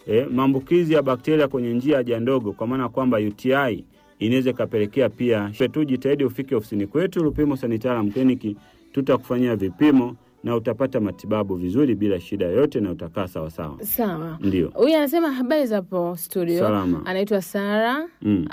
E, maambukizi ya bakteria kwenye njia ya haja ndogo, kwa maana kwamba UTI inaweza ikapelekea pia tu. Jitahidi ufike ofisini kwetu Lupimo Sanitarium Clinic, tutakufanyia vipimo na utapata matibabu vizuri bila shida yoyote na utakaa sawasawa. Sawa. Ndio. Huyu anasema habari za hapo studio. Salama. Anaitwa Sara. Mm.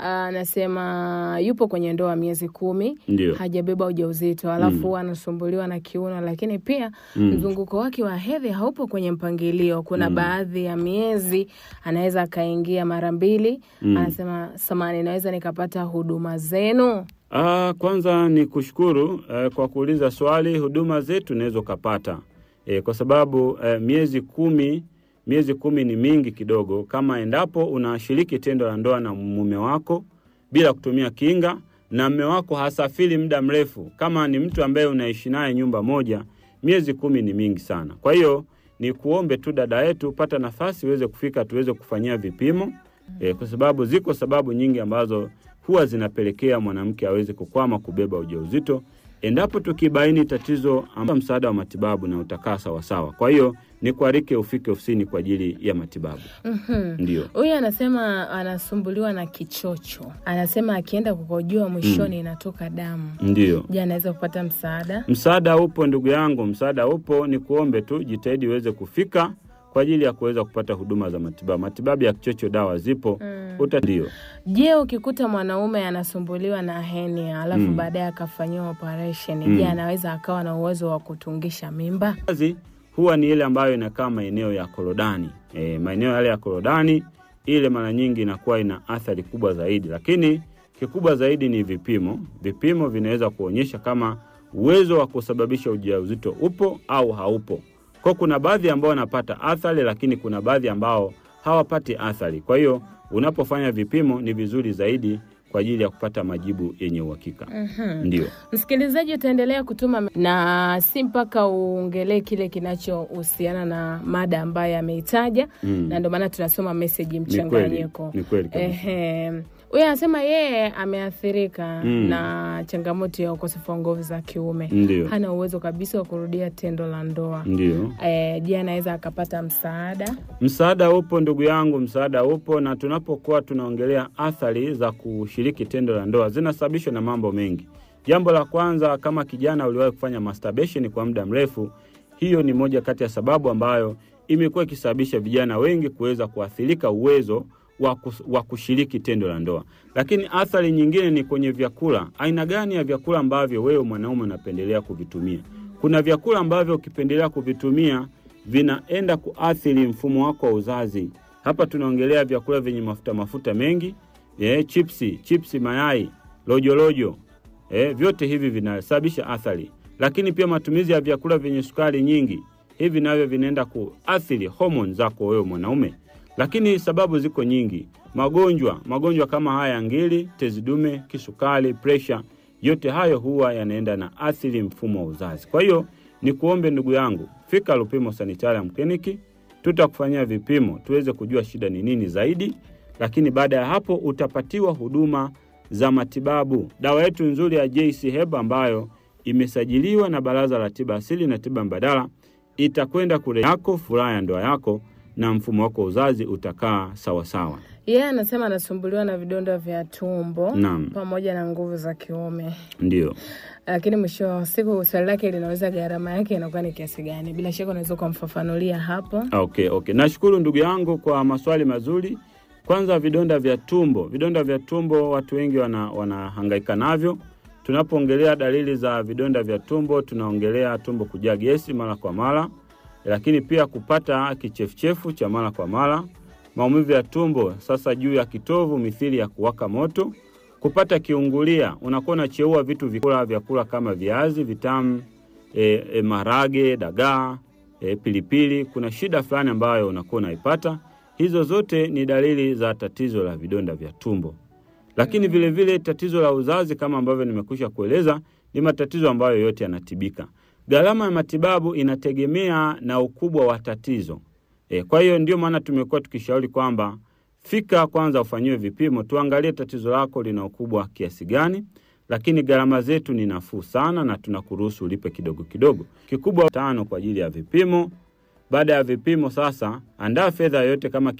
Anasema yupo kwenye ndoa miezi kumi, Ndio. hajabeba ujauzito, alafu huwa anasumbuliwa na kiuno, lakini pia mzunguko wake wa hedhi haupo kwenye mpangilio. Kuna baadhi ya miezi anaweza akaingia mara mbili. Anasema samani, naweza nikapata huduma zenu? Ah, kwanza ni kushukuru eh, kwa kuuliza swali. Huduma zetu unaweza ukapata eh, kwa sababu eh, miezi kumi miezi kumi ni mingi kidogo, kama endapo unashiriki tendo la ndoa na mume wako bila kutumia kinga na mume wako hasafiri muda mrefu, kama ni mtu ambaye unaishi naye nyumba moja, miezi kumi ni mingi sana. Kwa hiyo ni kuombe tu dada yetu, pata nafasi uweze kufika tuweze kufanyia vipimo eh, kwa sababu ziko sababu nyingi ambazo huwa zinapelekea mwanamke aweze kukwama kubeba ujauzito. Endapo tukibaini tatizo, amba msaada wa matibabu na utakaa sawasawa. Kwa hiyo ni kuarike ufike ofisini kwa ajili ya matibabu. Ndio. Huyu anasema anasumbuliwa na kichocho, anasema akienda kukojoa mwishoni inatoka damu. Ndio. Je, anaweza kupata msaada? Msaada upo ndugu yangu, msaada upo. Ni kuombe tu jitahidi uweze kufika kwa ajili ya kuweza kupata huduma za matibabu. Matibabu ya kichocho, dawa zipo. Uta ndio. Je, ukikuta mwanaume anasumbuliwa na henia alafu baadaye akafanyiwa operation, je, anaweza akawa na uwezo wa kutungisha mimba? kazi huwa ni ile ambayo inakaa maeneo ya korodani. E, maeneo yale ya korodani ile mara nyingi inakuwa ina athari kubwa zaidi, lakini kikubwa zaidi ni vipimo. Vipimo vinaweza kuonyesha kama uwezo wa kusababisha ujauzito upo au haupo. Kwa kuna baadhi ambao wanapata athari, lakini kuna baadhi ambao hawapati athari. Kwa hiyo unapofanya vipimo ni vizuri zaidi kwa ajili ya kupata majibu yenye uhakika. Ndio. Msikilizaji, utaendelea kutuma na si mpaka uongelee kile kinachohusiana na mada ambayo ameitaja, na ndio maana tunasoma meseji Ni kweli, mchanganyiko. ni kweli kabisa. Ehe. Huyu anasema yeye ameathirika na changamoto ya ukosefu wa nguvu za kiume, Ndio. hana uwezo kabisa wa kurudia tendo la ndoa. Ndio. Eh, je, anaweza akapata msaada? Msaada upo ndugu yangu, msaada upo. Na tunapokuwa tunaongelea athari za kushiriki tendo la ndoa zinasababishwa na mambo mengi. Jambo la kwanza, kama kijana uliwahi kufanya masturbation kwa muda mrefu, hiyo ni moja kati ya sababu ambayo imekuwa ikisababisha vijana wengi kuweza kuathirika uwezo wa kus- wa kushiriki tendo la ndoa. Lakini athari nyingine ni kwenye vyakula. Aina gani ya vyakula ambavyo wewe mwanaume unapendelea kuvitumia? Kuna vyakula ambavyo ukipendelea kuvitumia vinaenda kuathiri mfumo wako wa uzazi. Hapa tunaongelea vyakula vyenye mafuta mafuta mengi, eh, chipsi, chipsi, mayai, lojolojo, eh, vyote hivi vinasababisha athari. Lakini pia matumizi ya vyakula vyenye sukari nyingi, hivi navyo vinaenda kuathiri homoni zako wewe mwanaume. Lakini sababu ziko nyingi, magonjwa magonjwa kama haya ya ngiri, tezi dume, kisukari, presha, yote hayo huwa yanaenda na athiri mfumo wa uzazi. Kwa hiyo ni kuombe ndugu yangu, fika Lupimo Sanitarium Clinic, tutakufanyia vipimo tuweze kujua shida ni nini zaidi, lakini baada ya hapo utapatiwa huduma za matibabu. Dawa yetu nzuri ya JC Heba ambayo imesajiliwa na Baraza la Tiba Asili na Tiba Mbadala itakwenda kule yako furaha ya ndoa yako na mfumo wako wa uzazi utakaa sawasawa. Yeye anasema anasumbuliwa na vidonda vya tumbo Naam. pamoja na nguvu za kiume, Ndio. lakini mwisho wa siku swali lake linauliza gharama yake inakuwa ni kiasi gani. Bila shaka unaweza ukamfafanulia hapo. Okay, okay. Nashukuru ndugu yangu kwa maswali mazuri. Kwanza vidonda vya tumbo. Vidonda vya tumbo watu wengi wana, wanahangaika navyo. Tunapoongelea dalili za vidonda vya tumbo, tunaongelea tumbo kujaa gesi mara kwa mara, lakini pia kupata kichefuchefu cha mara kwa mara, maumivu ya tumbo sasa juu ya kitovu mithili ya kuwaka moto, kupata kiungulia, unakuwa unacheua vitu vikula vyakula kama viazi vitamu, e, e, marage, dagaa, e, pilipili. Kuna shida fulani ambayo unakuwa unaipata. Hizo zote ni dalili za tatizo la vidonda vya tumbo. Lakini vile vile tatizo la uzazi kama ambavyo nimekwisha kueleza ni matatizo ambayo yote yanatibika. Gharama ya matibabu inategemea na ukubwa wa tatizo. E, kwa hiyo ndio maana tumekuwa tukishauri kwamba fika kwanza ufanyiwe vipimo, tuangalie tatizo lako lina ukubwa kiasi gani, lakini gharama zetu ni nafuu sana na tunakuruhusu ulipe kidogo kidogo. Kikubwa tano kwa ajili ya vipimo. Baada ya vipimo sasa, andaa fedha yoyote kama